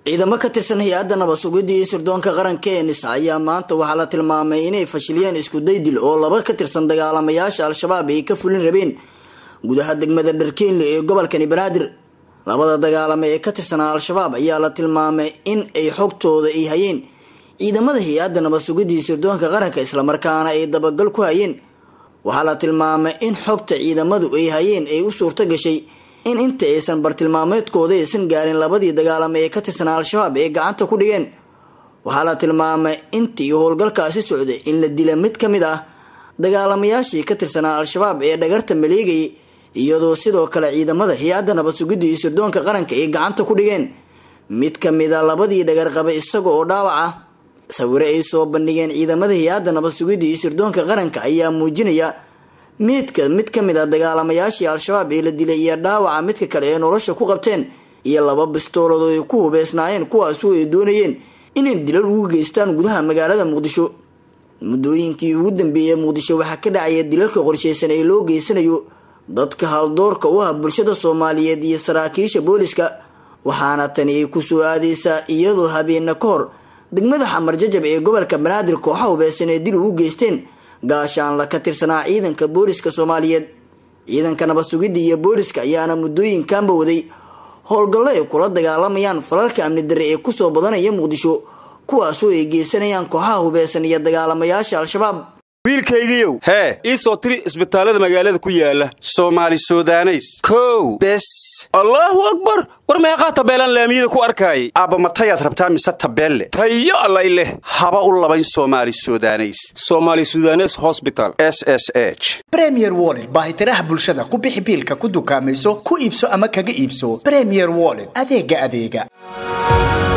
ciidamo ka tirsan hay-adda nabad sugidda iyo sirdoonka qaranka ee nisa ayaa maanta waxaa la tilmaamay inay fashiliyeen isku daydil oo laba ka tirsan dagaalamayaasha al-shabaab ay ka fulin rabeen gudaha degmada dharkeenle ee gobolkani banaadir labada dagaalame ee ka tirsanaa al-shabaab ayaa la tilmaamay in ay xogtooda ay hayeen ciidamada hay-adda nabad sugidda iyo sirdoonka qaranka islamarkaana ay dabagal ku hayeen waxaa la tilmaamay in xogta ciidamadu ay hayeen ay u suurto gashay in inta aysan bartilmaameedkooda aysan gaarin labadii dagaalame ee ka tirsanaa al-shabaab ay gacanta ku dhigeen waxaa la tilmaamay intii howlgalkaasi socday in la dila mid ka mid ah dagaalamayaashii ka tirsanaa al-shabaab ee dhagarta maleegayay iyadoo sidoo kale ciidamada hay-adda nabad sugidda iyo sirdoonka qaranka ay gacanta ku dhigeen mid ka mid a labadii dhagar qaba isaga oo dhaawac ah sawire ay soo bandhigeen ciidamada hay-adda nabad sugidda iyo sirdoonka qaranka ayaa muujinaya meydka mid ka mid a dagaalamayaashii al-shabaab ee la dilay iyo dhaawaca midka kale ee nolosha ku qabteen iyo laba bistoolad oo ay ku hubeysnaayeen kuwaasu ay doonayeen inay dilal ugu geystaan gudaha magaalada muqdisho muddooyinkii ugu dambeeyey muqdisho waxaa ka dhacaya dilalka qorshaysan ee loo geysanayo dadka haldoorka u ah bulshada soomaaliyeed iyo saraakiisha booliska waxaana tani ay kusoo aadeysaa iyadoo habeena ka hor degmada xamar jajab ee gobolka banaadir kooxa hubeysan ee dil ugu geysteen gaashaan la ka tirsanaa ciidanka booliska soomaaliyeed ciidanka nabad sugidda iyo booliska ayaana muddooyinkanba waday howlgallo ay kula dagaalamayaan falalka amni darre ee kusoo badanaya muqdisho kuwaasoo ay geysanayaan kooxaha hubeysan iyo dagaalamayaasha al-shabaab wiilkaygiiow hee ii soo tiri isbitaallada magaalada ku yaala soomaali sudaneys kow bes allaahu akbar war meeqaa tabeelaan laamiyada ku arkaayay aabba matayaad rabtaa mise tabeelle tayo allay leh haba u labayn soomaali sudaneys somaali sudanes hosbital s s h bremier wollet baahitiraha bulshada ku bixi biilka ku dukaamayso ku iibso ama kaga iibso bremier wollet adeega adeega